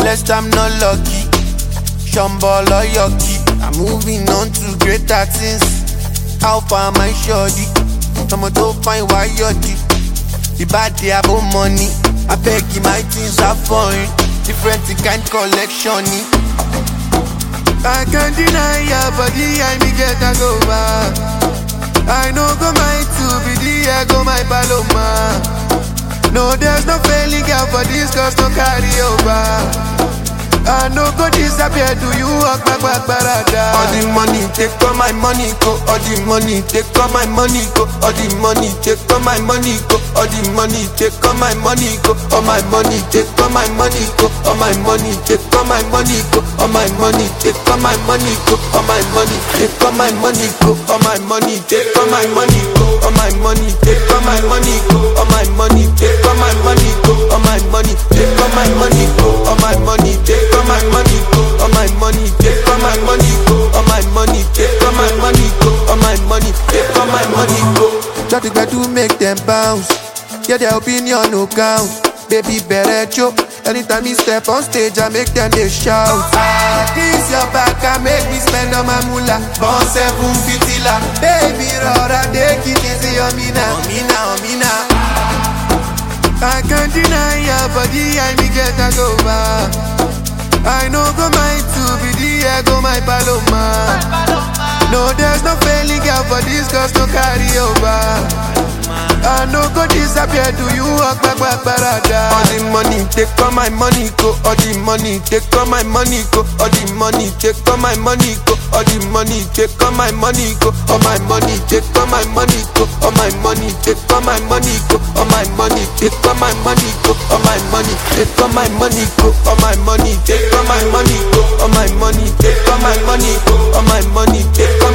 blessed, I'm not lucky. Shambhala yucky. I'm moving on to greater things. How far my shorty? Someone to find why you're deep. The bad day about money. I beg you, my things are foreign. Different kind collection. I can't deny your body, I me get a go back. I know go my two be the I go my paloma. No, there's no failing girl for this cause no carry over. I no go disappear, do you walk back back barada? All the money, take all my money, go. All the money, take all my money, go. All the money, take all my money, go. All the money, take all my money, go. All my money, take all my money, go. All my money, take all my money, go. All my money, take all my money, go. All my money, take all my money, go. All my money, take all my money, go. All my money, take all my money, go. All my money, take all my money, go. All my money, take all my money, go. All my money, take all my money, go. All my money, take all my money, go. All my money, take all my money, go. All my money, take all my money, go. Just to get to make them bounce. Yeah, their opinion no count. Baby, better choke. Anytime me step on stage, I make them they shout. Ah, this your back, I make me spend on my moolah. Born seven fitila. Baby, rora, take it easy on me now. On me now, on me now. I can't deny your body, I me get a go back. I know go my two be the I go my paloma. No, there's no failing girl for this cause no carry over. I no go disappear, do you walk back back barada? All the money, take all my money, go. All the money, take all my money, go. All the money, take all my money, go. All the money, take all my money, go. All my money, take all my money, go. All my money, take all my money, go. All my money, take all my money, go. All my money, take all my money, go. All my money, take all my money, go. All my money, take all my money, go. All my money, take all